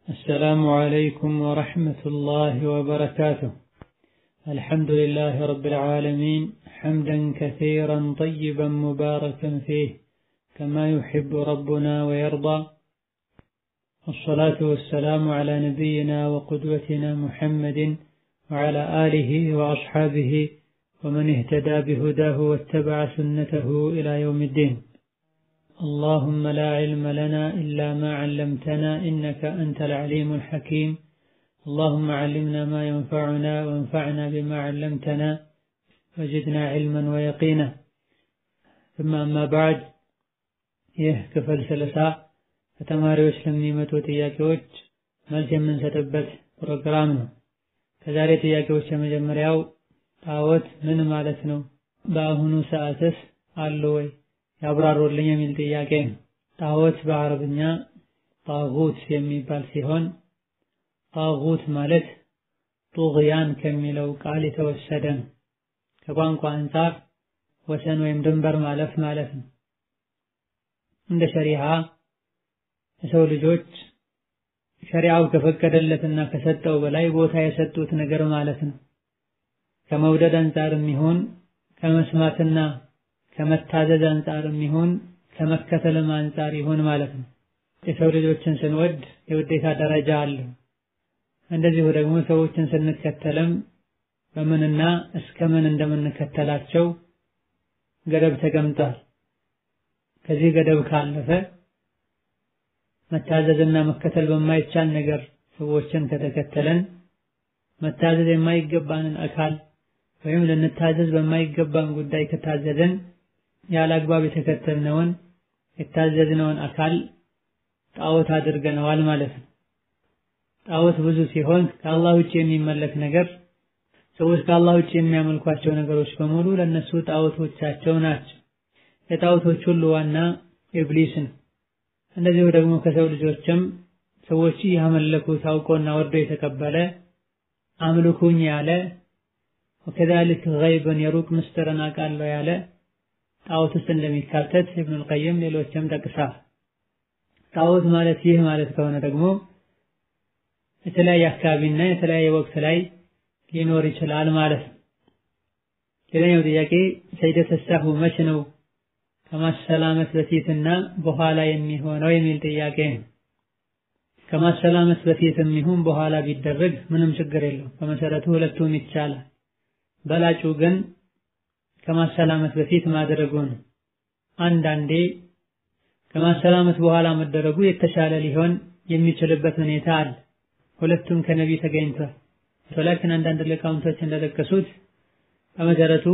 السلام عليكم ورحمة الله وبركاته الحمد لله رب العالمين حمدا كثيرا طيبا مباركا فيه كما يحب ربنا ويرضى والصلاة والسلام على نبينا وقدوتنا محمد وعلى آله وأصحابه ومن اهتدى بهداه واتبع سنته إلى يوم الدين اللهم لا علم لنا إلا ما علمتنا إنك أنت العليم الحكيم اللهم علمنا ما ينفعنا وانفعنا بما علمتنا وزدنا علما ويقينا ثم أما بعد ይህ ክፍል ስልሳ ከተማሪዎች ለሚመጡ ጥያቄዎች መልስ የምንሰጥበት ፕሮግራም ነው። ከዛሬ ጥያቄዎች የመጀመሪያው ጣዖት ምን ማለት ነው? በአሁኑ ሰዓትስ አሉ ወይ? ያብራሩልኝ የሚል ጥያቄ ነው። ጣዖት በአረብኛ ጣጉት የሚባል ሲሆን ጣጉት ማለት ጡግያን ከሚለው ቃል የተወሰደ ነው። ከቋንቋ አንጻር ወሰን ወይም ድንበር ማለፍ ማለት ነው። እንደ ሸሪዓ የሰው ልጆች ሸሪዓው ከፈቀደለትና ከሰጠው በላይ ቦታ የሰጡት ነገር ማለት ነው። ከመውደድ አንጻርም ይሁን ከመስማትና ከመታዘዝ አንጻርም ይሁን ከመከተልም አንጻር ይሁን ማለት ነው። የሰው ልጆችን ስንወድ የውዴታ ደረጃ አለው። እንደዚሁ ደግሞ ሰዎችን ስንከተልም በምንና እስከ ምን እንደምንከተላቸው ገደብ ተቀምጧል። ከዚህ ገደብ ካለፈ መታዘዝና መከተል በማይቻል ነገር ሰዎችን ከተከተለን መታዘዝ የማይገባንን አካል ወይም ልንታዘዝ በማይገባን ጉዳይ ከታዘዝን ያለ አግባብ የተከተልነውን የታዘዝነውን አካል ጣዖት አድርገነዋል ማለት ነው። ጣዖት ብዙ ሲሆን ከአላህ ውጭ የሚመለክ ነገር ሰዎች ከአላህ ውጭ የሚያመልኳቸው ነገሮች በሙሉ ለነሱ ጣዖቶቻቸው ናቸው። የጣዖቶች ሁሉ ዋና ኢብሊስ ነው። እንደዚሁ ደግሞ ከሰው ልጆችም ሰዎች ያመለኩት አውቆና ወርዶ የተቀበለ አምልኩኝ ያለ ወከዛሊክ ገይብን የሩቅ ምስጢርን አውቃለሁ ያለ ጣዖት ውስጥ እንደሚካተት ኢብኑል ቀይም ሌሎችም ጠቅሰዋል። ጣዖት ማለት ይህ ማለት ከሆነ ደግሞ የተለያየ አካባቢና የተለያየ ወቅት ላይ ሊኖር ይችላል ማለት ነው። ሌላኛው ጥያቄ ሰይደተ ሰህው መች ነው ከማሰላመት በፊትና በኋላ የሚሆነው የሚል ጥያቄ ነው። ከማሰላመት በፊትም ይሁን በኋላ ቢደረግ ምንም ችግር የለውም። በመሰረቱ ሁለቱም ይቻላል። በላጩ ግን ከማሰላመት በፊት ማድረጉ ነው። አንዳንዴ ከማሰላመት በኋላ መደረጉ የተሻለ ሊሆን የሚችልበት ሁኔታ አለ። ሁለቱም ከነቢ ተገኝቷል። ወላኪን አንዳንድ ሊቃውንቶች እንደጠቀሱት በመሰረቱ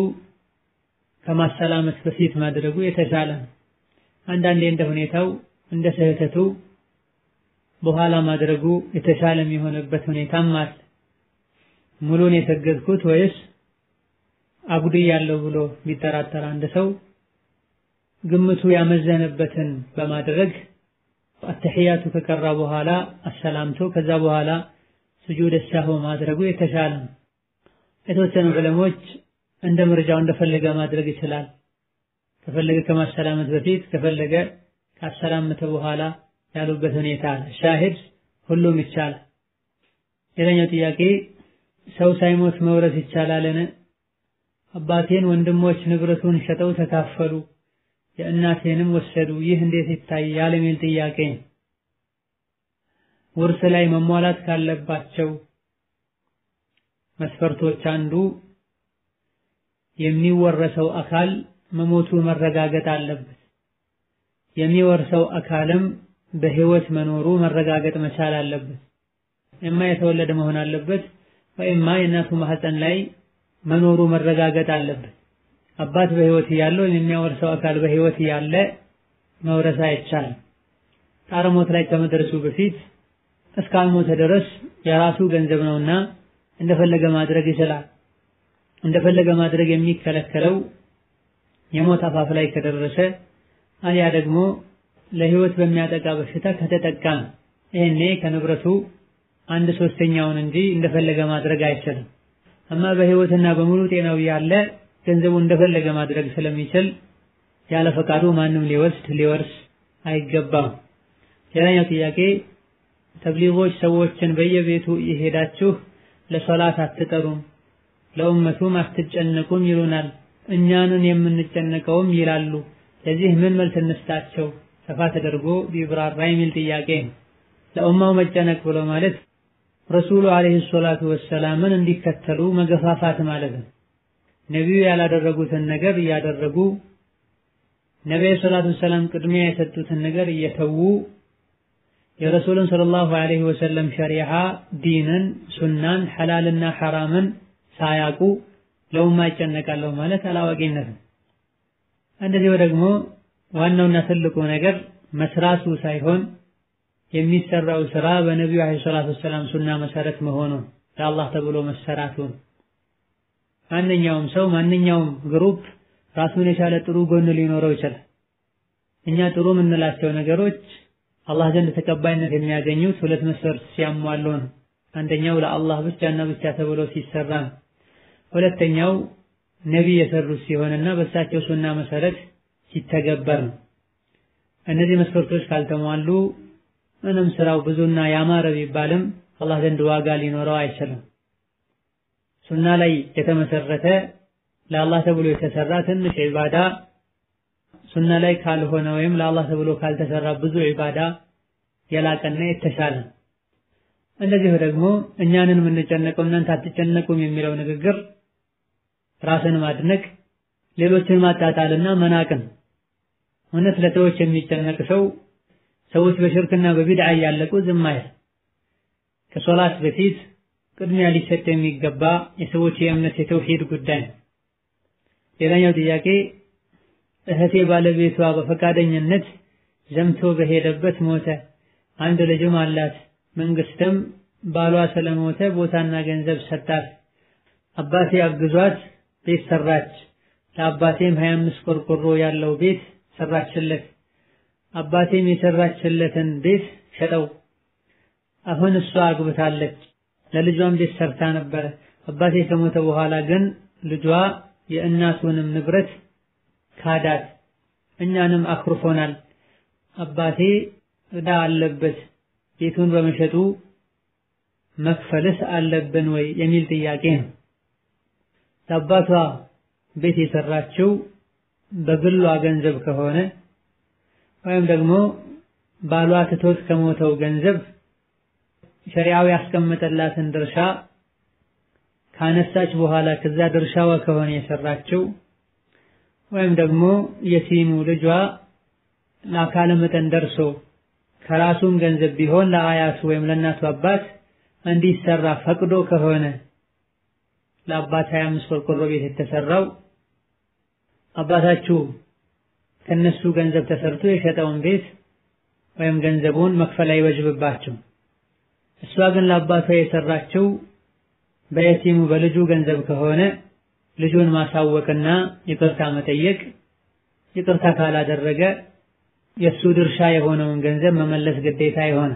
ከማሰላመት በፊት ማድረጉ የተሻለ ነው። አንዳንዴ እንደ ሁኔታው እንደ ስህተቱ በኋላ ማድረጉ የተሻለ የሚሆንበት ሁኔታም አለ። ሙሉን የሰገድኩት ወይስ አጉድያለሁ ብሎ ቢጠራጠር አንድ ሰው ግምቱ ያመዘነበትን በማድረግ አተሕያቱ ከቀራ በኋላ አሰላምቶ ከዛ በኋላ ስጁድ ሰህው ማድረጉ የተሻለ ነው። የተወሰኑ ዕለሞች እንደ ምርጫው እንደፈለገ ማድረግ ይችላል። ከፈለገ ከማሰላመት በፊት ከፈለገ ካሰላመተ በኋላ ያሉበት ሁኔታ አለ። ሻሂድ ሁሉም ይቻላል። ሌላኛው ጥያቄ ሰው ሳይሞት መውረስ ይቻላልን? አባቴን ወንድሞች ንብረቱን ሸጠው ተካፈሉ፣ የእናቴንም ወሰዱ። ይህ እንዴት ይታያል? የሚል ጥያቄ ውርስ ላይ መሟላት ካለባቸው መስፈርቶች አንዱ የሚወረሰው አካል መሞቱ መረጋገጥ አለበት። የሚወርሰው አካልም በህይወት መኖሩ መረጋገጥ መቻል አለበት። እማ የተወለደ መሆን አለበት ወይማ የእናቱ ማህፀን ላይ መኖሩ መረጋገጥ አለበት። አባት በህይወት እያለ ወይም የሚያወርሰው አካል በህይወት እያለ መውረስ አይቻልም። ጣረ ሞት ላይ ከመድረሱ በፊት እስካልሞተ ድረስ የራሱ ገንዘብ ነውና እንደፈለገ ማድረግ ይችላል። እንደፈለገ ማድረግ የሚከለከለው የሞት አፋፍ ላይ ከደረሰ አሊያ ደግሞ ለህይወት በሚያጠቃ በሽታ ከተጠቃ ነው። ይሄኔ ከንብረቱ አንድ ሶስተኛውን እንጂ እንደፈለገ ማድረግ አይችልም። እማ በህይወትና በሙሉ ጤናው ያለ ገንዘቡ እንደፈለገ ማድረግ ስለሚችል ያለ ፈቃዱ ማንም ሊወስድ ሊወርስ አይገባም። ሌላኛው ጥያቄ ተብሊጎች ሰዎችን በየቤቱ እየሄዳችሁ ለሶላት አትጠሩም፣ ለኡመቱም አትጨነቁም ይሉናል። እኛንን የምንጨነቀውም ይላሉ። ለዚህ ምን መልስ እንስጣቸው? ሰፋ ተደርጎ ቢብራራ የሚል ጥያቄ ነው። ለኡማው መጨነቅ ብሎ ማለት ረሱሉ ዓለይሂ ሰላቱ ወሰላምን እንዲከተሉ መገፋፋት ማለት ነው። ነቢዩ ያላደረጉትን ነገር እያደረጉ ነቢዩ ሰላቱ ወሰላም ቅድሚያ የሰጡትን ነገር እየተዉ የረሱልን ሰለላሁ ዐለይሂ ወሰለም ሸሪዓ ዲንን፣ ሱናን፣ ሐላልና ሐራምን ሳያውቁ ለኡማ ይጨነቃለሁ ማለት አላዋቂነት ነው። እንደዚሁ ደግሞ ዋናውና ትልቁ ነገር መስራቱ ሳይሆን የሚሰራው ስራ በነቢዩ ዐለይሂ ሰላቱ ወሰላም ሱና መሰረት መሆኑን ለአላህ ተብሎ መሰራቱን ማንኛውም ሰው ማንኛውም ግሩፕ ራሱን የቻለ ጥሩ ጎን ሊኖረው ይችላል። እኛ ጥሩ የምንላቸው ነገሮች አላህ ዘንድ ተቀባይነት የሚያገኙት ሁለት መስፈርት ሲያሟሉ ነው። አንደኛው ለአላህ ብቻና ብቻ ተብሎ ሲሰራ ነው። ሁለተኛው ነቢይ የሰሩት ሲሆንና በእሳቸው ሱና መሰረት ሲተገበር ነው። እነዚህ መስፈርቶች ካልተሟሉ ምንም ስራው ብዙና ያማረ ቢባልም አላህ ዘንድ ዋጋ ሊኖረው አይችልም። ሱና ላይ የተመሰረተ ለአላህ ተብሎ የተሰራ ትንሽ ዒባዳ ሱና ላይ ካልሆነ ወይም ለአላህ ተብሎ ካልተሰራ ብዙ ዒባዳ የላቀና የተሻለ። እንደዚሁ ደግሞ እኛንን የምንጨነቀው እናንተ አትጨነቁም የሚለው ንግግር ራስን ማድነቅ፣ ሌሎችን ማጣጣልና መናቅን። እውነት ለሰዎች የሚጨነቅ ሰው ሰዎች በሽርክና በቢድዓ እያለቁ ዝም አይል። ከሶላት በፊት ቅድሚያ ሊሰጥ የሚገባ የሰዎች የእምነት የተውሂድ ጉዳይ ነው። ሌላኛው ጥያቄ እህቴ ባለቤቷ በፈቃደኝነት ዘምቶ በሄደበት ሞተ። አንድ ልጅም አላት። መንግስትም ባሏ ስለሞተ ቦታና ገንዘብ ሰጣት። አባቴ አግዟት ቤት ሰራች። ለአባቴም 25 ቆርቆሮ ያለው ቤት ሰራችለት። አባቴም የሰራችለትን ቤት ሸጠው። አሁን እሷ አግብታለች። ለልጇም ቤት ሰርታ ነበረ። አባቴ ከሞተ በኋላ ግን ልጇ የእናቱንም ንብረት ካዳት፣ እኛንም አኩርፎናል። አባቴ ዕዳ አለበት፣ ቤቱን በመሸጡ መክፈልስ አለብን ወይ የሚል ጥያቄ ነው። ለአባቷ ቤት የሰራችው በግሏ ገንዘብ ከሆነ ወይም ደግሞ ባሏ ትቶት ከሞተው ገንዘብ ሸሪዓው ያስቀመጠላትን ድርሻ ካነሳች በኋላ ከዛ ድርሻዋ ከሆነ የሰራችው ወይም ደግሞ የቲሙ ልጇ ለአካለ መጠን ደርሶ ከራሱም ገንዘብ ቢሆን ለአያቱ ወይም ለእናቱ አባት እንዲሰራ ፈቅዶ ከሆነ ለአባት 25 ቆርቆሮ ቤት የተሰራው አባታችሁ ከነሱ ገንዘብ ተሰርቶ የሸጠውን ቤት ወይም ገንዘቡን መክፈል አይወጅብባቸው። እሷ ግን ለአባቷ የሰራችው በየቲሙ በልጁ ገንዘብ ከሆነ ልጁን ማሳወቅና ይቅርታ መጠየቅ፣ ይቅርታ ካላደረገ የእሱ ድርሻ የሆነውን ገንዘብ መመለስ ግዴታ የሆነ።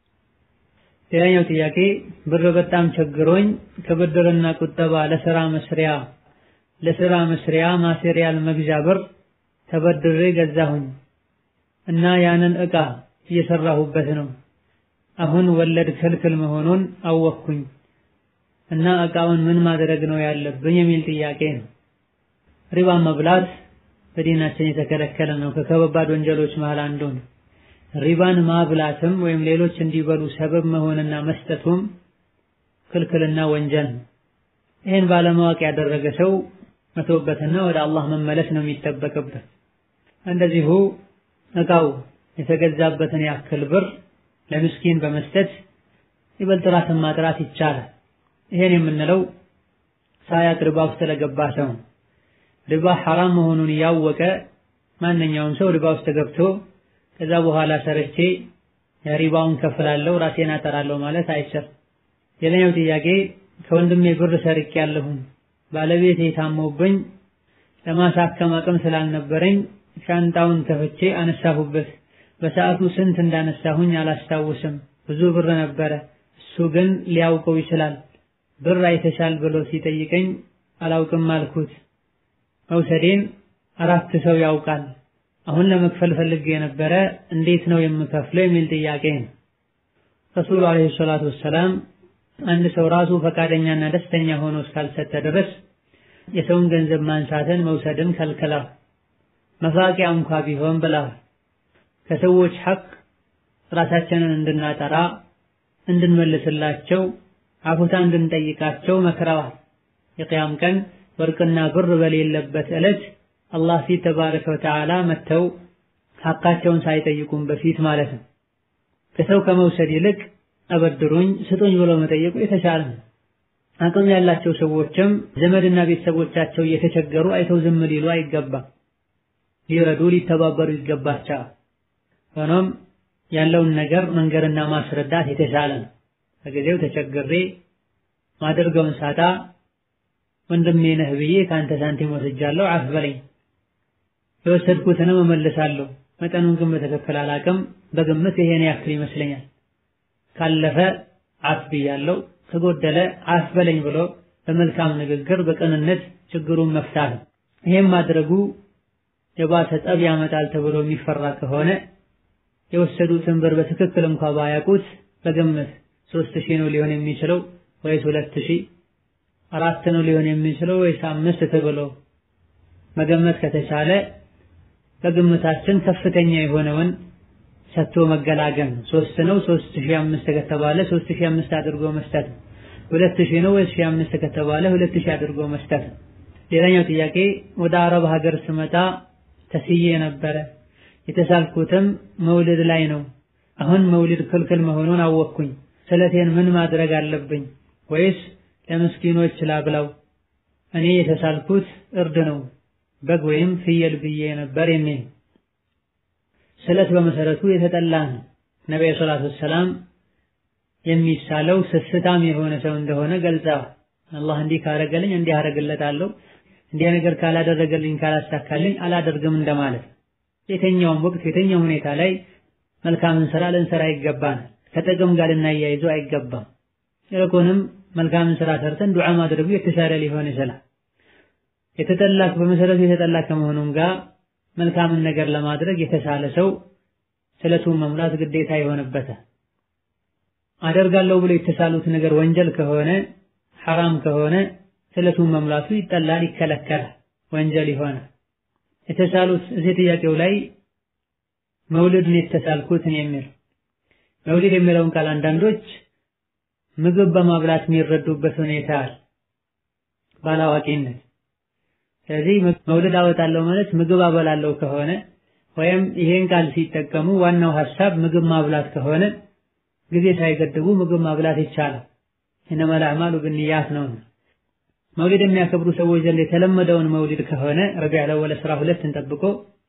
ሌላኛው ጥያቄ ብር በጣም ቸግሮኝ ከብድርና ቁጠባ ለስራ መስሪያ ለስራ መስሪያ ማቴሪያል መግዣ ብር ተበድሬ ገዛሁኝ እና ያንን ዕቃ እየሰራሁበት ነው። አሁን ወለድ ክልክል መሆኑን አወቅኩኝ እና ዕቃውን ምን ማድረግ ነው ያለብኝ የሚል ጥያቄ ነው። ሪባ መብላት በዲናችን የተከለከለ ነው። ከከባድ ወንጀሎች መሃል አንዱ ነው። ሪባን ማብላትም ወይም ሌሎች እንዲበሉ ሰበብ መሆንና መስጠቱም ክልክልና ወንጀል ነው። ይህን ባለማወቅ ያደረገ ሰው መተውበትና ወደ አላህ መመለስ ነው የሚጠበቅበት። እንደዚሁ ዕቃው የተገዛበትን ያክል ብር ለምስኪን በመስጠት ይበልጥ ራስን ማጥራት ይቻላል። ይሄን የምንለው ሳያቅ ሪባ ውስጥ ለገባ ሰው ሪባ ሐራም መሆኑን እያወቀ ማንኛውም ሰው ሪባ ውስጥ ገብቶ ከዛ በኋላ ሰርቼ የሪባውን ከፍላለሁ ራሴን አጠራለሁ ማለት አይቻልም። ሌላኛው ጥያቄ ከወንድሜ ብር ሰርቄ ያለሁኝ ባለቤቴ ታሞብኝ ለማሳከም አቅም ስላልነበረኝ ሻንጣውን ከፍቼ አነሳሁበት። በሰዓቱ ስንት እንዳነሳሁኝ አላስታውስም። ብዙ ብር ነበረ። እሱ ግን ሊያውቀው ይችላል። ብር አይተሻል ብሎ ሲጠይቀኝ አላውቅም አልኩት። መውሰዴን አራት ሰው ያውቃል። አሁን ለመክፈል ፈልጌ የነበረ እንዴት ነው የምከፍለው የሚል ጥያቄ ነው። ረሱሉ ዓለይሂ ሰላቱ ወሰላም አንድ ሰው ራሱ ፈቃደኛና ደስተኛ ሆኖ እስካልሰጠ ድረስ የሰውን ገንዘብ ማንሳትን መውሰድን ከልክለዋል። መፋቂያ እንኳ ቢሆን ብለዋል። ከሰዎች ሐቅ ራሳችንን እንድናጠራ እንድንመልስላቸው አፉታ እንድንጠይቃቸው መክረዋል። የቅያም ቀን ወርቅና ብር በሌለበት ዕለት አላህ ፊት ተባረከ ወተዓላ መጥተው ሐቃቸውን ሳይጠይቁም በፊት ማለት ነው። ከሰው ከመውሰድ ይልቅ አበድሩኝ ስጡኝ ብሎ መጠየቁ የተሻለ ነው። አቅም ያላቸው ሰዎችም ዘመድና ቤተሰቦቻቸው እየተቸገሩ አይተው ዝም ሊሉ አይገባም። ሊረዱ ሊተባበሩ ይገባቸዋል። ሆኖም ያለውን ነገር መንገርና ማስረዳት የተሻለ ነው። በጊዜው ተቸግሬ ማደርገውን ሳጣ ወንድሜ ነህ ብዬ ከአንተ ሳንቲም ወስጃለሁ፣ አፍ በለኝ፣ የወሰድኩትንም እመልሳለሁ። መጠኑን ግን በትክክል አላቅም፣ በግምት ይሄን ያክል ይመስለኛል። ካለፈ አፍ ብያለሁ፣ ከጎደለ አፍ በለኝ ብሎ በመልካም ንግግር በቅንነት ችግሩን መፍታት ነው። ይሄም ማድረጉ የባሰ ጠብ ያመጣል ተብሎ የሚፈራ ከሆነ የወሰዱትን ብር በትክክል እንኳ ባያውቁት በግምት ሶስት ሺህ ነው ሊሆን የሚችለው ወይስ ሁለት ሺህ አራት ነው ሊሆን የሚችለው ወይስ አምስት ተብሎ መገመት ከተቻለ በግምታችን ከፍተኛ የሆነውን ሰጥቶ መገላገል ነው። ሶስት ነው ሶስት ሺህ አምስት ከተባለ ሶስት ሺህ አምስት አድርጎ መስጠት ነው። ሁለት ሺህ ነው ወይስ ሺህ አምስት ከተባለ ሁለት ሺህ አድርጎ መስጠት ነው። ሌላኛው ጥያቄ ወደ አረብ ሀገር ስመጣ ተስዬ ነበረ። የተሳልኩትም መውልድ ላይ ነው። አሁን መውሊድ ክልክል መሆኑን አወቅኩኝ። ስለቴን ምን ማድረግ አለብኝ? ወይስ ለምስኪኖች ላብላው? እኔ የተሳልኩት እርድ ነው በግ ወይም ፍየል ብዬ ነበር የሚል ስለት በመሰረቱ የተጠላ ነው። ነቢዩ ሰላቱ ወሰላም የሚሳለው ስስታም የሆነ ሰው እንደሆነ ገልጸዋል። አላህ እንዲህ ካረገልኝ እንዲህ አረግለታለሁ፣ እንዲህ ነገር ካላደረገልኝ ካላሳካልኝ አላደርግም እንደማለት። የትኛውም ወቅት የትኛው ሁኔታ ላይ መልካምን ስራ ልንሰራ ይገባናል። ከጥቅም ጋር ልናያይዘው አይገባም። ይልቁንም መልካምን ስራ ሰርተን ዱዓ ማድረጉ የተሻለ ሊሆን ይችላል። የተጠላ በመሰረቱ የተጠላ ከመሆኑም ጋር መልካምን ነገር ለማድረግ የተሻለ ሰው ስለቱን መሙላት ግዴታ ይሆንበታል። አደርጋለሁ ብሎ የተሳሉት ነገር ወንጀል ከሆነ ሐራም ከሆነ ስለቱን መሙላቱ ይጠላል፣ ይከለከላል፣ ወንጀል ይሆናል። የተሳሉት እዚህ ጥያቄው ላይ መውሊድን የተሳልኩትን የሚል መውሊድ የሚለውን ቃል አንዳንዶች ምግብ በማብላት የሚረዱበት ሁኔታ አለ ባላዋቂነት። ስለዚህ መውሊድ አወጣለሁ ማለት ምግብ አበላለሁ ከሆነ ወይም ይሄን ቃል ሲጠቀሙ ዋናው ሐሳብ ምግብ ማብላት ከሆነ ጊዜ ሳይገድቡ ምግብ ማብላት ይቻላል። ኢነመል አዕማሉ ብንያት ነው። መውሊድ የሚያከብሩ ሰዎች ዘንድ የተለመደውን መውሊድ ከሆነ ረቢዑል አወል አስራ ሁለትን ጠብቆ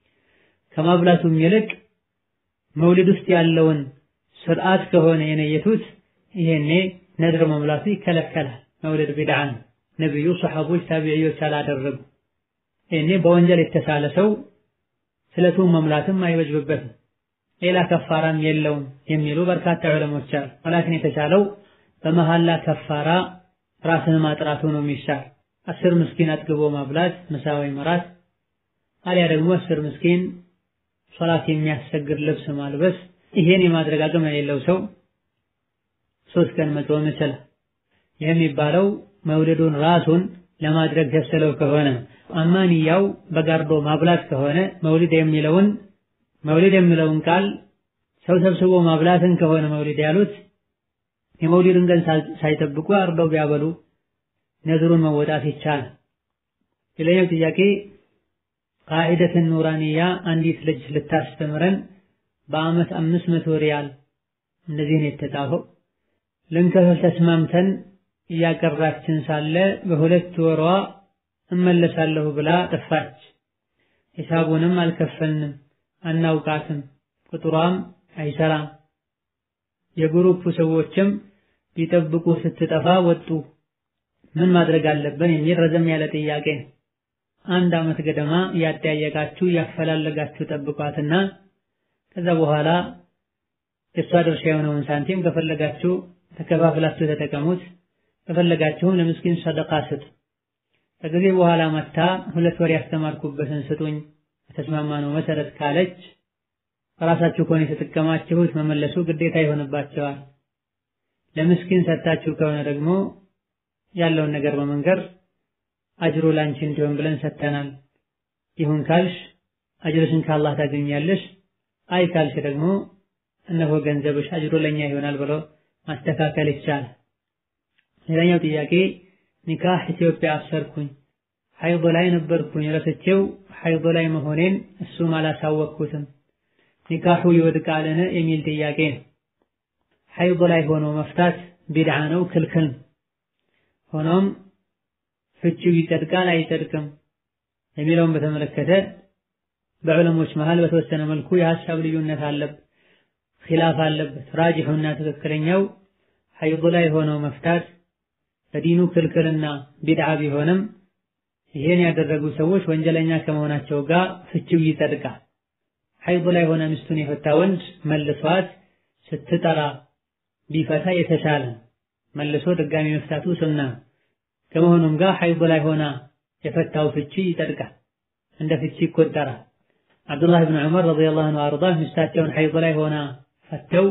ከማብላቱም ይልቅ መውሊድ ውስጥ ያለውን ስርዓት ከሆነ የነየቱት ይሄኔ ነድር መሙላቱ ይከለከላል። መውሊድ ቢድዓ ነው። ነቢዩ፣ ሰሐቦች፣ ታቢዕዮች አላደረጉ። ይሄኔ በወንጀል የተሳለ ሰው ስለቱን መሙላትም አይወጅብበትም። ሌላ ከፋራም የለውም የሚሉ በርካታ ዑለሞች አሉ። ወላኪን የተቻለው በመሐላ ከፋራ ራስን ማጥራቱ ነው የሚሻል። አስር ምስኪን አጥግቦ ማብላት ምሳ ወይም እራት፣ አሊያ ደግሞ አስር ምስኪን ሶላት የሚያሰግድ ልብስ ማልበስ። ይሄን የማድረግ አቅም የሌለው ሰው ሶስት ቀን መጾም ይችላል። ይህ የሚባለው መውሊዱን ራሱን ለማድረግ ያሰለው ከሆነ አማንያው በጋርዶ ማብላት ከሆነ መውሊድ የሚለውን መውሊድ የሚለውን ቃል ሰው ሰብስቦ ማብላትን ከሆነ መውሊድ ያሉት የመውሊድን ቀን ሳይጠብቁ አርደው ቢያበሉ ነዝሩን መወጣት ይቻላል። ሌላኛው ጥያቄ ቃዒደትን ኑራንያ አንዲት ልጅ ልታስተምረን በአመት አምስት መቶ ሪያል እንደዚህ ነው የተጻፈው። ልንከፍል ተስማምተን እያቀራችን ሳለ በሁለት ወሯ እመለሳለሁ ብላ ጠፋች። ሂሳቡንም አልከፈልንም፣ አናውቃትም፣ ቁጥሯም አይሰራም። የግሩፕ ሰዎችም ሊጠብቁ ስትጠፋ ወጡ። ምን ማድረግ አለብን? የሚል ረዘም ያለ ጥያቄ ነው። አንድ አመት ገደማ እያጠያየቃችሁ እያፈላለጋችሁ ጠብቋትና ከዛ በኋላ የእሷ ድርሻ የሆነውን ሳንቲም ከፈለጋችሁ ተከፋፍላችሁ ተጠቀሙት፣ ከፈለጋችሁም ለምስኪን ሰደቃ ስጡ። ከጊዜ በኋላ መታ ሁለት ወር ያስተማርኩበትን ስጡኝ በተስማማነው መሰረት ካለች ራሳችሁ ከሆነ የተጠቀማችሁት መመለሱ ግዴታ ይሆንባቸዋል። ለምስኪን ሰጥታችሁ ከሆነ ደግሞ ያለውን ነገር በመንገር አጅሩ ላንቺ እንዲሆን ብለን ሰጥተናል። ይሁን ካልሽ አጅርሽን ከአላህ ታገኛለሽ፣ አይ ካልሽ ደግሞ እነሆ ገንዘብሽ አጅሩ ለኛ ይሆናል ብሎ ማስተካከል ይቻላል። ሌላኛው ጥያቄ ኒካህ ኢትዮጵያ አሰርኩኝ፣ ሐይድ ላይ ነበርኩኝ፣ ረስቼው ሐይድ ላይ መሆኔን እሱም አላሳወቅኩትም፣ ኒካሑ ይወድቃልን የሚል ጥያቄ ነው። ሐይድ ላይ ሆኖ መፍታት ቢድዓ ነው፣ ክልክል ነው። ሆኖም ፍቺው ይጸድቃል አይጸድቅም የሚለውን በተመለከተ በዑለሞች መሃል በተወሰነ መልኩ የሀሳብ ልዩነት አለበት፣ ኺላፍ አለበት። ራጂሑና ትክክለኛው ሐይድ ላይ ሆኖ መፍታት በዲኑ ክልክልና ቢድዓ ቢሆንም ይሄን ያደረጉ ሰዎች ወንጀለኛ ከመሆናቸው ጋር ፍቺው ይጸድቃል። ሐይድ ላይ ሆነ ሚስቱን የፈታ ወንድ መልሷት ስትጠራ ቢፈታ የተሻለ መልሶ ድጋሚ መፍታቱ ሱና ከመሆኑም ጋር ሐይድ ላይ ሆና የፈታው ፍቺ ይጸድቃል፣ እንደ ፍቺ ይቆጠራል። አብዱላህ ብን ዑመር ረዲየላሁ ዐንሁ አርዳህ ሚስታቸውን ሐይድ ላይ ሆና ፈተው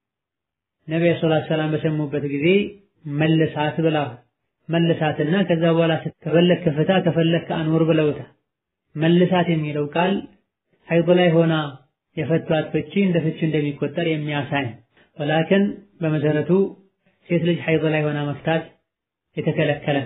ነቢዩ ሰለላሁ ዐለይሂ ወሰለም በሰሙበት ጊዜ መልሳት ብላ መልሳትና ከዛ በኋላ ከፈለክ ፍታ ከፈለክ አኑር ብለውታል። መልሳት የሚለው ቃል ሐይድ ላይ ሆና የፈቷት ፍቺ እንደ ፍቺ እንደሚቆጠር የሚያሳይ ወላኪን በመሰረቱ ሴት ልጅ ሐይድ ላይ ሆና መፍታት የተከለከለ።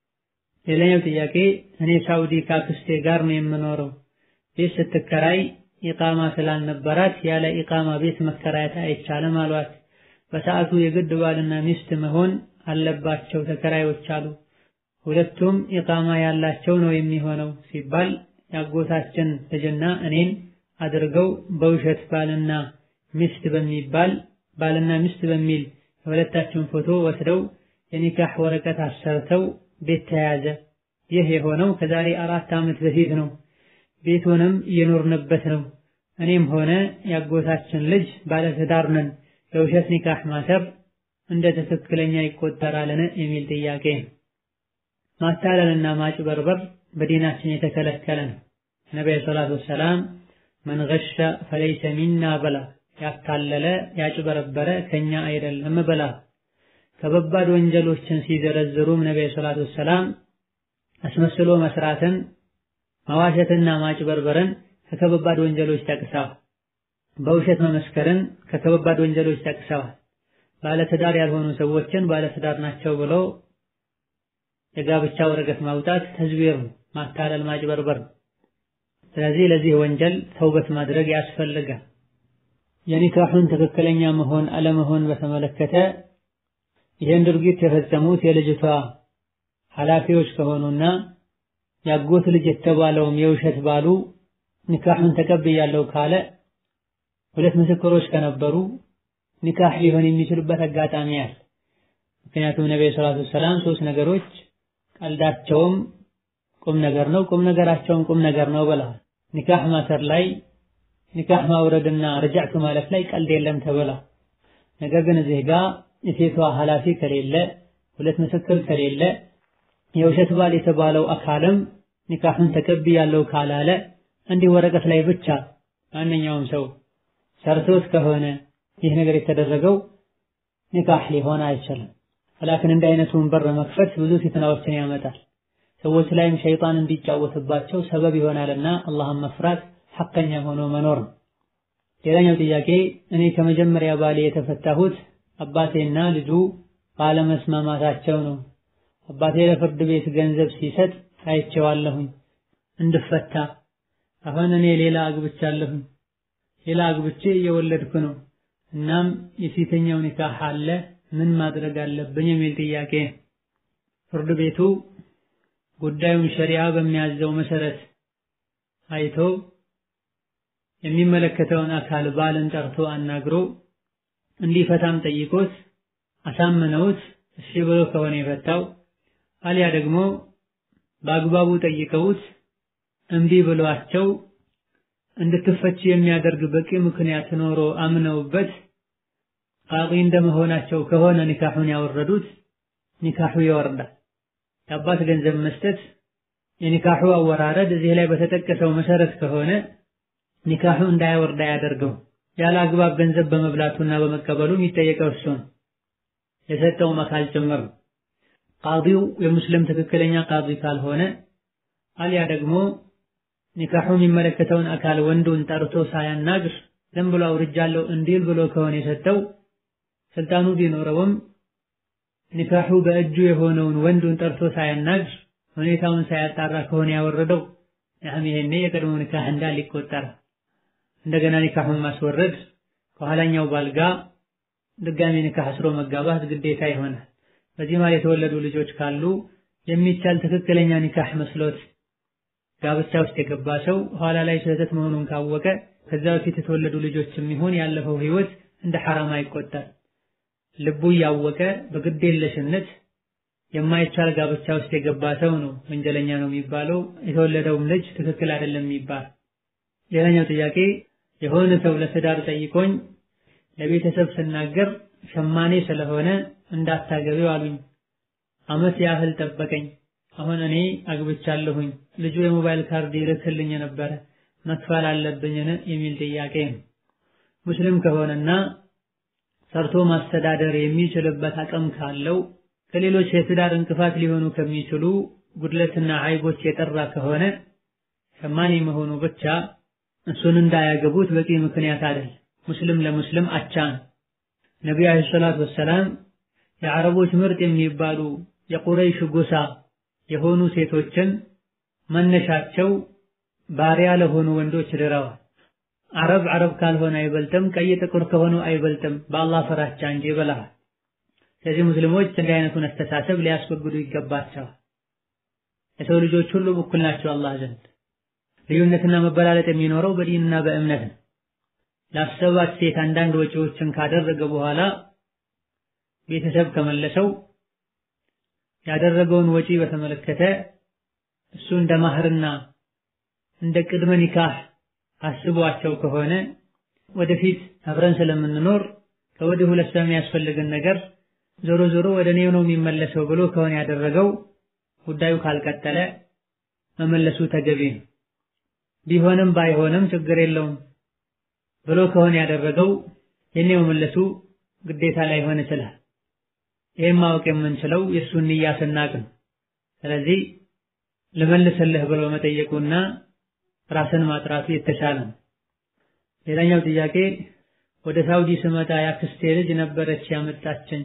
ሌላኛው ጥያቄ እኔ ሳውዲ ከአክስቴ ጋር ነው የምኖረው። ቤት ስትከራይ ኢቃማ ስላልነበራት ያለ ኢቃማ ቤት መከራየት አይቻልም አሏት። በሰዓቱ የግድ ባልና ሚስት መሆን አለባቸው ተከራዮች አሉ። ሁለቱም ኢቃማ ያላቸው ነው የሚሆነው ሲባል ያጎታችን ልጅና እኔን አድርገው በውሸት ባልና ሚስት በሚባል ባልና ሚስት በሚል የሁለታችን ፎቶ ወስደው የኒካህ ወረቀት አሰርተው ቤት ተያዘ። ይህ የሆነው ከዛሬ አራት ዓመት በፊት ነው። ቤቱንም እየኖርንበት ነው። እኔም ሆነ ያጎታችን ልጅ ባለትዳር ነን። የውሸት ኒካህ ማሰር እንደ ትክክለኛ ይቆጠራልን? የሚል ጥያቄ። ማታለልና ማጭበርበር በዲናችን የተከለከለ ነው። ነቢዩ ሰላቱ ወሰላም መን ገሸ ፈለይሰ ሚና በላ ያታለለ ያጭበረበረ ከኛ አይደለም በላ። ከበባድ ወንጀሎችን ሲዘረዝሩም ነቢዩ ሰላቱ ወሰላም አስመስሎ መስራትን መዋሸትና ማጭበርበርን ከከበባድ ወንጀሎች ጠቅሰዋል። በውሸት መመስከርን ከከበባድ ወንጀሎች ጠቅሰዋል። ባለትዳር ያልሆኑ ሰዎችን ባለትዳር ናቸው ብለው የጋብቻ ወረቀት ማውጣት ተዝቢር ነው፣ ማታለል፣ ማጭበርበር ነው። ስለዚህ ለዚህ ወንጀል ተውበት ማድረግ ያስፈልጋል። የኒካሑን ትክክለኛ መሆን አለመሆን በተመለከተ ይህን ድርጊት የፈጸሙት የልጅቷ ኃላፊዎች ከሆኑና ያጎት ልጅ የተባለውም የውሸት ባሉ ኒካሑን ተቀብያለሁ ካለ ሁለት ምስክሮች ከነበሩ ኒካህ ሊሆን የሚችሉበት አጋጣሚ አለ። ምክንያቱም ነብዩ ሰለላሁ ዐለይሂ ወሰለም ሶስት ነገሮች ቀልዳቸውም ቁም ነገር ነው፣ ቁም ነገራቸውም ቁም ነገር ነው ብለዋል። ኒካህ ማሰር ላይ ኒካህ ማውረድና ረጃዕቱ ማለት ላይ ቀልድ የለም ተብላ። ነገር ግን እዚህ ጋር የሴቷ ኃላፊ ከሌለ ሁለት ምስክር ከሌለ የውሸት ባል የተባለው አካልም ኒካሁን ተቀብያለሁ ካላለ እንዲህ ወረቀት ላይ ብቻ ማንኛውም ሰው ሰርቶት ከሆነ ይህ ነገር የተደረገው ኒካህ ሊሆን አይችልም። ላኪን እንዲህ አይነቱን በር መክፈት ብዙ ፊትናዎችን ያመጣል። ሰዎች ላይም ሸይጣን እንዲጫወትባቸው ሰበብ ይሆናልና አላህን መፍራት ሐቀኛ ሆኖ መኖር ነው። ሌላኛው ጥያቄ እኔ ከመጀመሪያ ባሌ የተፈታሁት አባቴና ልጁ ባለመስማማታቸው ነው። አባቴ ለፍርድ ቤት ገንዘብ ሲሰጥ አይቼዋለሁኝ እንድፈታ። አሁን እኔ ሌላ አግብቻለሁኝ፣ ሌላ አግብቼ እየወለድኩ ነው። እናም የሴተኛው ኒካህ አለ፣ ምን ማድረግ አለብኝ የሚል ጥያቄ። ፍርድ ቤቱ ጉዳዩን ሸሪዓ በሚያዘው መሰረት አይቶ የሚመለከተውን አካል ባልን ጠርቶ አናግሮ እንዲፈታም ጠይቆት አሳምነውት እሺ ብሎ ከሆነ የፈታው አሊያ ደግሞ በአግባቡ ጠይቀውት እምቢ ብሏቸው እንድትፈች የሚያደርግ በቂ ምክንያት ኖሮ አምነውበት ቃቂ እንደመሆናቸው ከሆነ ኒካሑን ያወረዱት ኒካሑ ይወርዳል። የአባት ገንዘብ መስጠት የኒካሑ አወራረድ እዚህ ላይ በተጠቀሰው መሰረት ከሆነ ኒካሑ እንዳያወርድ አያደርገው። ያለ አግባብ ገንዘብ በመብላቱና በመቀበሉ የሚጠየቀው እሱ ነው። የሰጠውም አካል ጭምር ነው። ቃዲው የሙስሊም ትክክለኛ ቃዲ ካልሆነ አልያ ደግሞ ኒካሑ የሚመለከተውን አካል ወንዱን ጠርቶ ሳያናግር ዝም ብሎ አውርጃለሁ እንዲል ብሎ ከሆነ የሰጠው ስልጣኑ ቢኖረውም ኒካሑ በእጁ የሆነውን ወንዱን ጠርቶ ሳያናግር ሁኔታውን ሳያጣራ ከሆነ ያወረደው ያም ይሄኔ የቀድሞ ኒካህ እንዳል ይቆጠራል። እንደገና ኒካሑን ማስወረድ ከኋላኛው ባልጋ ድጋሚ ኒካህ አስሮ መጋባት ግዴታ ይሆናል። በዚህ ማለት የተወለዱ ልጆች ካሉ የሚቻል ትክክለኛ ኒካህ መስሎት ጋብቻ ውስጥ የገባ ሰው ኋላ ላይ ስህተት መሆኑን ካወቀ ከዛ በፊት የተወለዱ ልጆችም ይሁን ያለፈው ህይወት እንደ ሐራም አይቆጠር። ልቡ እያወቀ በግዴለሽነት የማይቻል ጋብቻ ውስጥ የገባ ሰው ነው ወንጀለኛ ነው የሚባለው። የተወለደውም ልጅ ትክክል አይደለም የሚባል። ሌላኛው ጥያቄ የሆነ ሰው ለትዳር ጠይቆኝ ለቤተሰብ ስናገር ሸማኔ ስለሆነ እንዳታገቢው አሉኝ። አመት ያህል ጠበቀኝ። አሁን እኔ አግብቻለሁኝ። ልጁ የሞባይል ካርድ ይልክልኝ ነበረ መክፈል አለብኝን የሚል ጥያቄ ነው። ሙስሊም ከሆነና ሰርቶ ማስተዳደር የሚችልበት አቅም ካለው ከሌሎች የትዳር እንቅፋት ሊሆኑ ከሚችሉ ጉድለትና አይቦች የጠራ ከሆነ ሸማኔ መሆኑ ብቻ እሱን እንዳያገቡት በቂ ምክንያት አይደል። ሙስሊም ለሙስሊም አቻ ነው። ነቢዩ ዓለይሂ ሰላቱ ወሰላም የአረቦች ምርጥ የሚባሉ የቁረይሽ ጎሳ የሆኑ ሴቶችን መነሻቸው ባሪያ ለሆኑ ወንዶች ድረዋል። አረብ አረብ ካልሆነ አይበልጥም፣ ቀይ ጥቁር ከሆኑ አይበልጥም፣ በአላህ ፍራቻ እንጂ ብለዋል። ስለዚህ ሙስሊሞች እንዲህ አይነቱን አስተሳሰብ ሊያስወግዱ ይገባቸዋል። የሰው ልጆች ሁሉም እኩል ናቸው አላህ ዘንድ። ልዩነትና መበላለጥ የሚኖረው በዲንና በእምነት ነው። ላሰባት ሴት አንዳንድ ወጪዎችን ካደረገ በኋላ ቤተሰብ ከመለሰው ያደረገውን ወጪ በተመለከተ እሱ እንደ ማህርና እንደ ቅድመ ኒካህ አስቧቸው ከሆነ ወደፊት አብረን ስለምንኖር ከወዲሁ ለሷ የሚያስፈልግን ነገር ዞሮ ዞሮ ወደ እኔው ነው የሚመለሰው ብሎ ከሆነ ያደረገው ጉዳዩ ካልቀጠለ መመለሱ ተገቢ ነው። ቢሆንም ባይሆንም ችግር የለውም ብሎ ከሆነ ያደረገው የኔ መመለሱ ግዴታ ላይሆን ይችላል። ይህም ማወቅ የምንችለው የእሱን ንያ ስናቅ ነው። ስለዚህ ልመልስልህ ብሎ መጠየቁና ራስን ማጥራቱ የተሻለ ነው። ሌላኛው ጥያቄ ወደ ሳውዲ ስመጣ ያክስቴ ልጅ ነበረች ያመጣችኝ።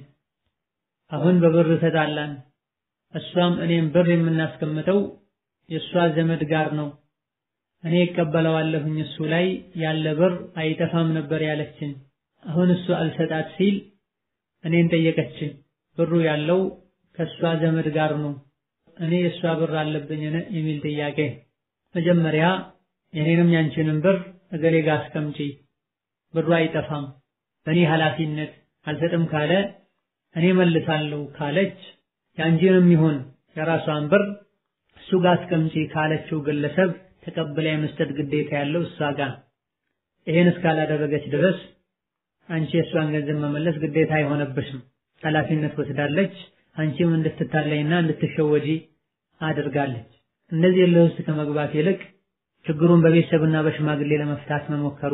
አሁን በብር ተጣላን። እሷም እኔም ብር የምናስቀምጠው የእሷ ዘመድ ጋር ነው። እኔ እቀበለዋለሁኝ እሱ ላይ ያለ ብር አይጠፋም ነበር ያለችኝ። አሁን እሱ አልሰጣት ሲል እኔን ጠየቀችኝ። ብሩ ያለው ከእሷ ዘመድ ጋር ነው፣ እኔ የእሷ ብር አለብኝን የሚል ጥያቄ። መጀመሪያ የኔንም ያንቺንም ብር እገሌ ጋር አስቀምጪ፣ ብሩ አይጠፋም፣ በእኔ ኃላፊነት አልሰጥም ካለ እኔ መልሳለሁ ካለች የአንቺንም ይሁን የራሷን ብር እሱ ጋር አስቀምጪ ካለችው ግለሰብ ተቀብላ የመስጠት ግዴታ ያለው እሷ ጋር። ይሄን እስካላደረገች ድረስ አንቺ የእሷን ገንዘብ መመለስ ግዴታ አይሆነብሽም። ኃላፊነት ወስዳለች። አንቺም እንድትታለይና እንድትሸወጂ አድርጋለች። እንደዚህ እልህ ውስጥ ከመግባት ይልቅ ችግሩን በቤተሰብና በሽማግሌ ለመፍታት መሞከሩ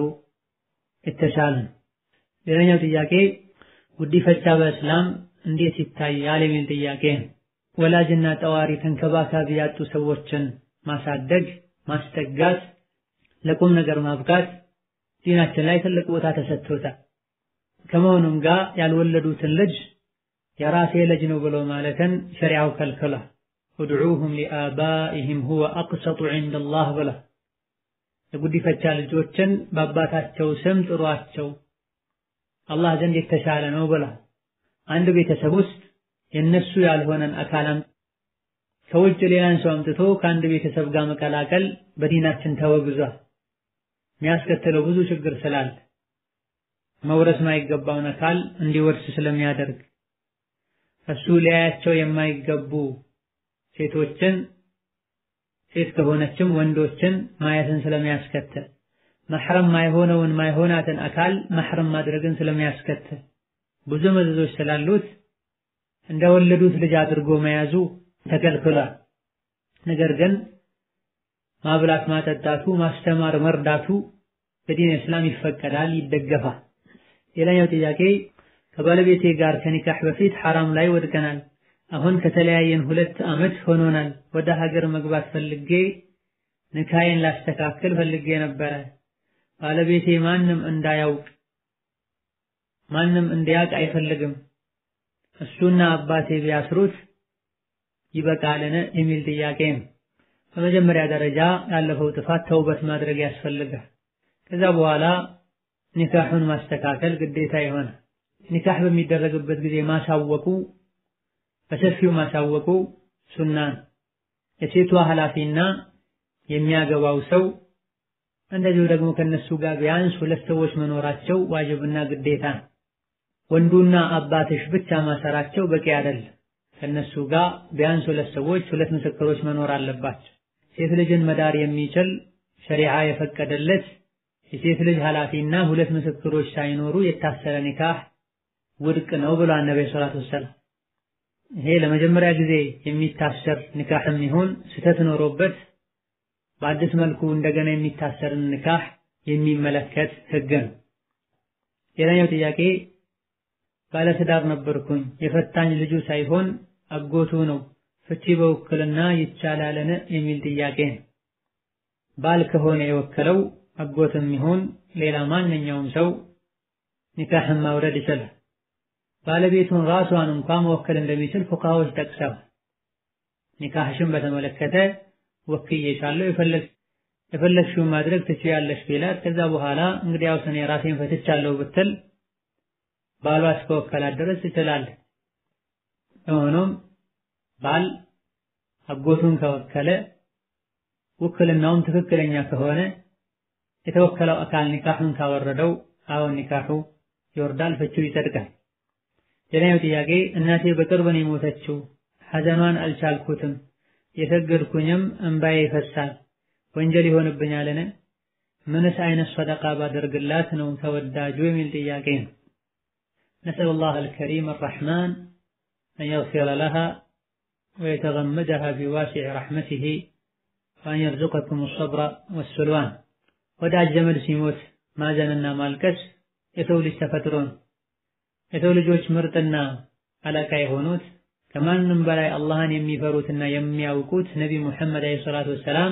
የተሻለ ነው። ሌላኛው ጥያቄ ጉዲፈቻ በእስላም እንዴት ይታያል የሚል ጥያቄ ነው። ወላጅና ጠዋሪ ተንከባካቢ ያጡ ሰዎችን ማሳደግ፣ ማስጠጋት፣ ለቁም ነገር ማብቃት ዲናችን ላይ ትልቅ ቦታ ተሰጥቶታል። ከመሆኑም ጋር ያልወለዱትን ልጅ የራሴ ልጅ ነው ብሎ ማለትን ሸሪዓው ከልክሏል። ኡድዑሁም ሊአባኢሂም ሁወ አቅሰጡ ዒንደላህ ብላ የጉዲፈቻ ልጆችን በአባታቸው ስም ጥሯቸው አላህ ዘንድ የተሻለ ነው ብላ አንድ ቤተሰብ ውስጥ የነሱ ያልሆነን አካላም ከውጭ ሌላን ሰው አምጥቶ ከአንድ ቤተሰብ ጋር መቀላቀል በዲናችን ተወግዟል። የሚያስከትለው ብዙ ችግር ስላለ መውረስ ማይገባውን አካል እንዲወርስ ስለሚያደርግ እሱ ሊያያቸው የማይገቡ ሴቶችን ሴት ከሆነችም ወንዶችን ማየትን ስለሚያስከትል መሕረም ማይሆነውን ማይሆናትን አካል መሕረም ማድረግን ስለሚያስከትል ብዙ መዘዞች ስላሉት እንደወለዱት ልጅ አድርጎ መያዙ ተከልክሏል። ነገር ግን ማብላት፣ ማጠጣቱ፣ ማስተማር፣ መርዳቱ በዲን እስላም ይፈቀዳል፣ ይደገፋል። ሌላኛው ጥያቄ ከባለቤቴ ጋር ከኒካህ በፊት ሐራም ላይ ወድቀናል። አሁን ከተለያየን ሁለት ዓመት ሆኖናል። ወደ ሀገር መግባት ፈልጌ ንካዬን ላስተካክል ፈልጌ ነበረ። ባለቤቴ ማንም እንዳያውቅ ማንም እንዲያውቅ አይፈልግም። እሱና አባቴ ቢያስሩት ይበቃልን የሚል ጥያቄ ነው። በመጀመሪያ ደረጃ ያለፈው ጥፋት ተውበት ማድረግ ያስፈልጋል። ከዛ በኋላ ኒካሑን ማስተካከል ግዴታ ይሆናል። ኒካህ በሚደረግበት ጊዜ ማሳወቁ በሰፊው ማሳወቁ ሱና ነው። የሴቷ ኃላፊና የሚያገባው ሰው እንደዚሁ ደግሞ ከነሱ ጋር ቢያንስ ሁለት ሰዎች መኖራቸው ዋጅብና ግዴታ ነው። ወንዱና አባትሽ ብቻ ማሰራቸው በቂ አይደለም። ከነሱ ጋር ቢያንስ ሁለት ሰዎች ሁለት ምስክሮች መኖር አለባቸው። ሴት ልጅን መዳር የሚችል ሸሪዓ የፈቀደለት የሴት ልጅ ኃላፊና ሁለት ምስክሮች ሳይኖሩ የታሰረ ኒካህ ውድቅ ነው ብሏል ነብዩ ሰለላሁ ዐለይሂ ወሰለም። ይሄ ለመጀመሪያ ጊዜ የሚታሰር ኒካህም ይሁን ስህተት ኖሮበት በአዲስ መልኩ እንደገና የሚታሰርን ኒካህ የሚመለከት ህግ ነው። ሌላኛው ጥያቄ ባለትዳር ነበርኩኝ የፈታኝ ልጁ ሳይሆን አጎቱ ነው ፍቺ በውክልና ይቻላልን የሚል ጥያቄ ነው። ባል ከሆነ የወከለው አጎትም ይሁን ሌላ ማንኛውም ሰው ኒካህን ማውረድ ይችላል። ባለቤቱን ራሷን እንኳን መወከል እንደሚችል ፉቃሃዎች ጠቅሰዋል። ኒካህሽን በተመለከተ ወክዬሻለሁ የፈለግሽውን ማድረግ ትችያለሽ ቢላት ከዛ በኋላ እንግዲያውስ እኔ ራሴን ፈትቻለሁ ብትል ባሏ እስከወከላት ድረስ ትችላለች። ሆኖም ባል አጎቱን ከወከለ ውክልናውም ትክክለኛ ከሆነ የተወከለው አካል ኒካሁን ካወረደው አሁን ኒካሁ ይወርዳል፣ ፍቺው ይጸድቃል። ሌላኛው ጥያቄ እናቴ በቅርብ ነው የሞተችው፣ ሐዘኗን አልቻልኩትም፣ የሰገድኩኝም እንባዬ ይፈሳል፣ ወንጀል ይሆንብኛልን? ምንስ አይነት ሰደቃ ባደርግላት ነው ተወዳጁ የሚል ጥያቄ ነው። نسأل الله الكريم الرحمن أن يغفر لها ويتغمدها بواسع رحمته وأن يرزقكم الصبر والسلوان ወዳጅ ዘመድ ሲሞት ማዘንና ማልቀስ የሰው ልጅ ተፈጥሮ ነው። የሰው ልጆች ምርጥና አለቃ የሆኑት ከማንም በላይ አላህን የሚፈሩትና የሚያውቁት ነቢ ሙሐመድ አለይሂ ሰላቱ ወሰላም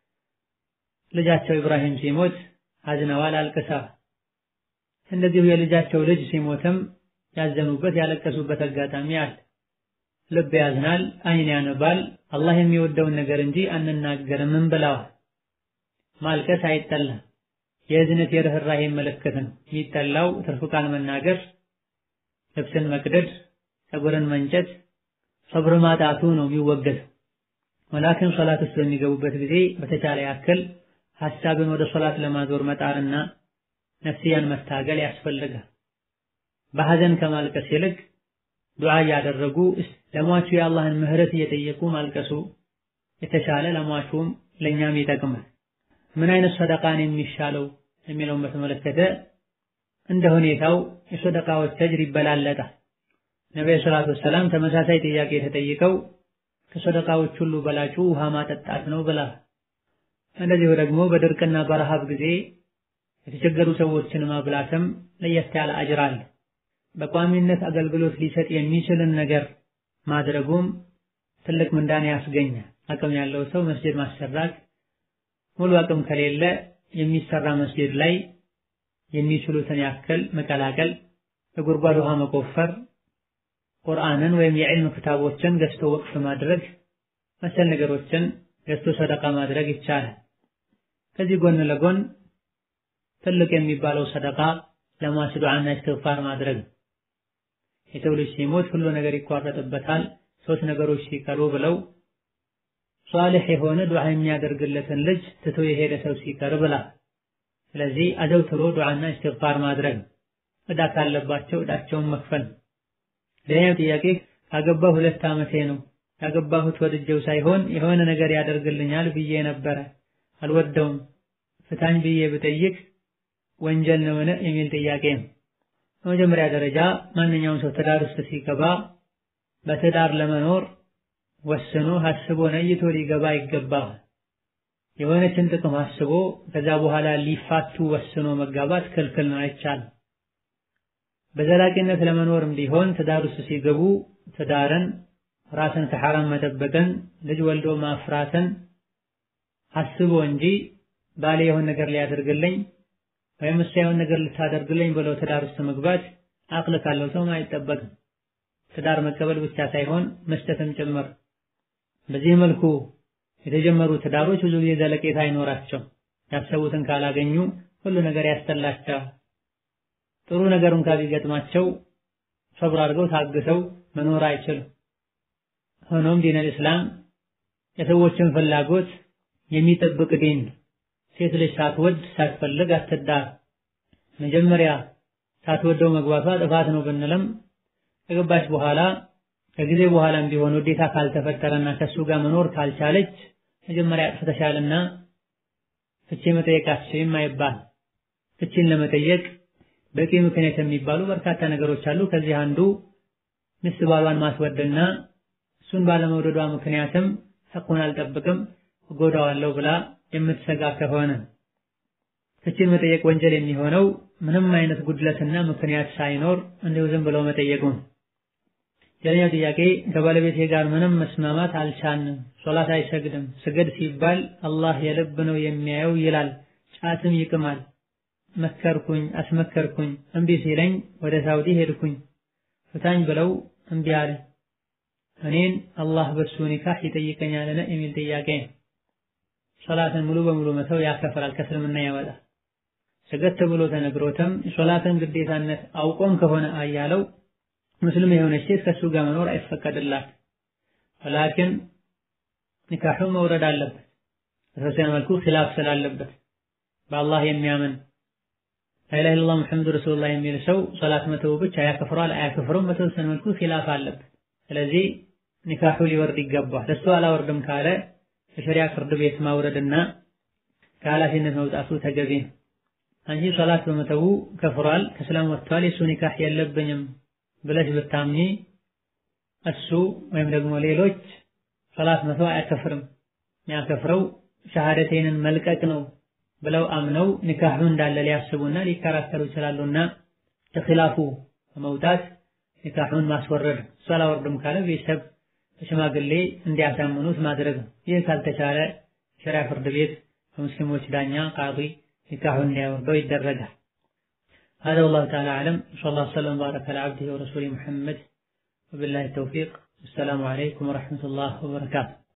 ልጃቸው ኢብራሂም ሲሞት አዝነዋል፣ አልቅሰዋል። እንደዚሁ የልጃቸው ልጅ ሲሞትም ያዘኑበት ያለቀሱበት አጋጣሚ አለ። ልብ ያዝናል፣ አይን ያነባል። አላህ የሚወደውን ነገር እንጂ አንናገርም ብለዋል። ማልቀስ አይጠላም። የእዝነት የርህራሄ ምልክት ነው። የሚጠላው ትርፍ ቃል መናገር፣ ልብስን መቅደድ፣ ፀጉርን መንጨት፣ ሰብር ማጣቱ ነው የሚወገደው። ወላኪን ሶላት ውስጥ በሚገቡበት ጊዜ በተቻለ ያክል ሐሳብን ወደ ሶላት ለማዞር መጣርና ነፍስያን መታገል ያስፈልጋል። በሐዘን ከማልቀስ ይልቅ ዱዓ እያደረጉ ለሟቹ የአላህን ምህረት እየጠየቁ ማልቀሱ የተሻለ ለሟቹም ለእኛም ይጠቅማል። ምን አይነት ሰደቃን የሚሻለው የሚለውን በተመለከተ እንደ ሁኔታው የሰደቃዎች ተጅር ይበላለጣል። ነብዩ ሰለላሁ ዐለይሂ ወሰለም ተመሳሳይ ጥያቄ ተጠይቀው ከሰደቃዎች ሁሉ በላጩ ውሃ ማጠጣት ነው ብላ እንደዚሁ ደግሞ በድርቅና በረሃብ ጊዜ የተቸገሩ ሰዎችን ማብላትም ለየት ያለ አጅር አለ። በቋሚነት አገልግሎት ሊሰጥ የሚችልን ነገር ማድረጉም ትልቅ ምንዳን ያስገኛል። አቅም ያለው ሰው መስጂድ ማሰራት፣ ሙሉ አቅም ከሌለ የሚሰራ መስጂድ ላይ የሚችሉትን ያክል መቀላቀል፣ የጉድጓድ ውሃ መቆፈር፣ ቁርአንን ወይም የዕልም ክታቦችን ገዝቶ ወቅፍ ማድረግ መሰል ነገሮችን ገዝቶ ሰደቃ ማድረግ ይቻላል። ከዚህ ጎን ለጎን ትልቅ የሚባለው ሰደቃ ለሟች ዱዓና እስትግፋር ማድረግ ነው። የሰው ልጅ ሲሞት ሁሉ ነገር ይቋረጥበታል፣ ሶስት ነገሮች ሲቀሩ ብለው ሷሊህ የሆነ ዱዓ የሚያደርግለትን ልጅ ትቶ የሄደ ሰው ሲቀር ብላ። ስለዚህ አዘውትሮ ዱዓና እስትግፋር ማድረግ ዕዳ ካለባቸው ዕዳቸውን መክፈል። ሌላኛው ጥያቄ ካገባሁ ሁለት ዓመቴ ነው። ያገባሁት ወድጀው ሳይሆን የሆነ ነገር ያደርግልኛል ብዬ ነበረ፣ አልወደውም። ፍታኝ ብዬ ብጠይቅ ወንጀል ነውን የሚል ጥያቄ ነው። በመጀመሪያ ደረጃ ማንኛውም ሰው ትዳር ውስጥ ሲገባ በትዳር ለመኖር ወስኖ ሀስቦ ነይቶ ሊገባ ይገባል። የሆነችን ጥቅም አስቦ ከዛ በኋላ ሊፋቱ ወስኖ መጋባት ክልክል ነው፣ አይቻልም። በዘላቂነት ለመኖርም ቢሆን ትዳር ውስጥ ሲገቡ ትዳርን፣ ራስን ከሐራም መጠበቅን፣ ልጅ ወልዶ ማፍራትን አስቦ እንጂ ባሌ የሆነ ነገር ሊያደርግልኝ ወይም እሷ የሆነ ነገር ልታደርግልኝ ብለው ትዳር ውስጥ መግባት አቅል ካለው ሰው አይጠበቅም። ትዳር መቀበል ብቻ ሳይሆን መስጠትም ጭምር። በዚህ መልኩ የተጀመሩ ትዳሮች ብዙ ጊዜ ዘለቄታ አይኖራቸው። ያሰቡትን ካላገኙ ሁሉ ነገር ያስጠላቸዋል። ጥሩ ነገር እንኳ ቢገጥማቸው ሰብር አድርገው ታግሰው መኖር አይችሉም። ሆኖም ዲነል እስላም የሰዎችን ፍላጎት የሚጠብቅ ዲን ሴት ልጅ ሳትወድ ሳትፈልግ አትዳር። መጀመሪያ ሳትወደው መግባቷ ጥፋት ነው ብንልም ከገባች በኋላ ከጊዜ በኋላም ቢሆን ውዴታ ካልተፈጠረና ከሱ ጋር መኖር ካልቻለች መጀመሪያ አጥፍተሻልና ፍቺ መጠየቅ አትችይም አይባል። ፍቺን ለመጠየቅ በቂ ምክንያት የሚባሉ በርካታ ነገሮች አሉ። ከዚህ አንዱ ሚስት ባሏን ማስወደድና እሱን ባለመውደዷ ምክንያትም ሐቁን አልጠብቅም እጎዳዋለሁ ብላ የምትሰጋ ከሆነ ፍቺን መጠየቅ ወንጀል የሚሆነው ምንም አይነት ጉድለትና ምክንያት ሳይኖር እንዲሁ ዝም ብለው መጠየቁ። ሌላኛው ጥያቄ ከባለቤቴ ጋር ምንም መስማማት አልቻልንም፣ ሶላት አይሰግድም፣ ስገድ ሲባል አላህ የልብ ነው የሚያየው ይላል፣ ጫትም ይቅማል። መከርኩኝ፣ አስመከርኩኝ፣ እምቢ ሲለኝ ወደ ሳውዲ ሄድኩኝ፣ ፍታኝ ብለው እምቢ አለ። እኔን አላህ በሱ ኒካህ ይጠይቀኛልን የሚል ጥያቄ ሶላትን ሙሉ በሙሉ መተው ያከፍራል፣ ከእስልምና ያወጣል። ስገድ ተብሎ ተነግሮትም ሶላትን ግዴታነት አውቆም ከሆነ አያለው ሙስሊም የሆነች ሴት ከሱ ጋር መኖር አይፈቀድላት። ወላኪን ኒካሑ መውረድ አለበት። በተወሰነ መልኩ ኺላፍ ስላለበት በአላህ የሚያምን ላኢላሃ ኢለላህ ሙሐመዱ ረሱሉላህ የሚል ሰው ሶላት መተው ብቻ ያከፍረዋል አያከፍረውም? በተወሰነ መልኩ ኺላፍ አለበት። ስለዚህ ኒካሑ ሊወርድ ይገባል። እሱ አላወርድም ካለ የሸሪያ ፍርድ ቤት ማውረድና ከኃላፊነት መውጣቱ ተገቢ ነው። አንቺ ሶላት በመተው ከፍሯል፣ ከእስላም ወጥቷል፣ የሱ ኒካህ የለብኝም ብለሽ ብታምኚ እሱ ወይም ደግሞ ሌሎች ሶላት መተው አያከፍርም፣ የሚያከፍረው ሸሃደቴንን መልቀቅ ነው ብለው አምነው ኒካሁ እንዳለ ሊያስቡና ሊከራከሩ ይችላሉና ከኺላፉ በመውጣት ኒካሁን ማስወረድ እሱ አላወርድም ካለ ቤተሰብ በሽማግሌ እንዲያሳምኑት ማድረግ ነው። ይህ ካልተቻለ ሸሪያ ፍርድ ቤት በሙስሊሞች ዳኛ ቃዲ ኒካሁን እንዲያወርደው ይደረጋል። هذا والله تعالى أعلم صلى الله وسلم وبارك على عبده ورسوله محمد وبالله التوفيق السلام عليكم ورحمة الله وبركاته